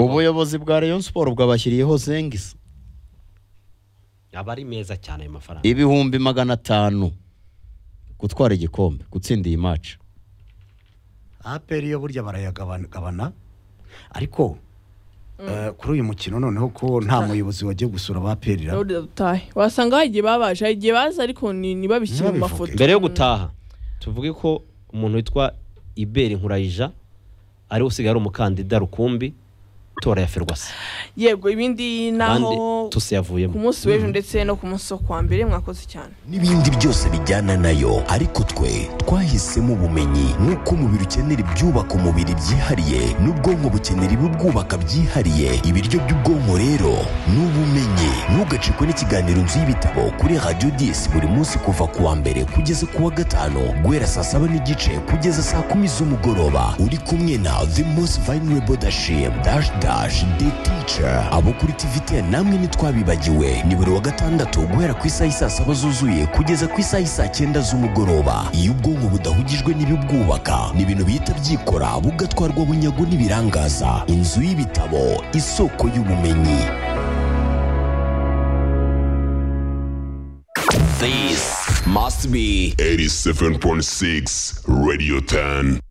ubuyobozi bwa rayon siporo bwabashyiriyeho zengisi aba ari meza cyane ayo mafaranga ibihumbi magana atanu gutwara igikombe gutsinda iyi maci aperi yo burya barayagabana ariko eh, kuri uyu mukino noneho ko nta muyobozi wagiye gusura abaperira Rode dutahe wasanga hari igihe babaje hari igihe baza ariko ni ntibabishyire mu Ntibabivuge. mafoto mbere yo gutaha tuvuge ko umuntu witwa iberi nkurayija ariwe usigaye ari umukandida rukumbi tora ya ferwasi yego ibindi abandi naho tusi ku yavuyemo munsi w'ejo ndetse no ku munsi wo ku wa mbere mwakoze cyane n'ibindi byose bijyana nayo ariko twe twahisemo ubumenyi nk'uko umubiri ukenera ibyubaka umubiri byihariye n'ubwonko bukenera ibibwubaka byihariye ibiryo by'ubwonko rero ni ubumenyi ntugacikwe n'ikiganiro nzu y'ibitabo kuri radiyo disi buri munsi kuva ku wa mbere kugeza ku wa gatanu guhera saa saba n'igice kugeza saa kumi z'umugoroba uri kumwe na the most vulnerable dashim dash dash the teacher abo kuri tvtn namwe ntitwabibagiwe ni buri wa gatandatu guhera ku isaha y'i saa saba zuzuye kugeza ku isaha y'i saa cyenda z'umugoroba iyo ubwonko budahugijwe n'ibibwubaka ni ibintu bihita byikora bugatwarwa bunyago n'ibirangaza inzu y'ibitabo isoko y'ubumenyi This must be 87.6 Radio 10.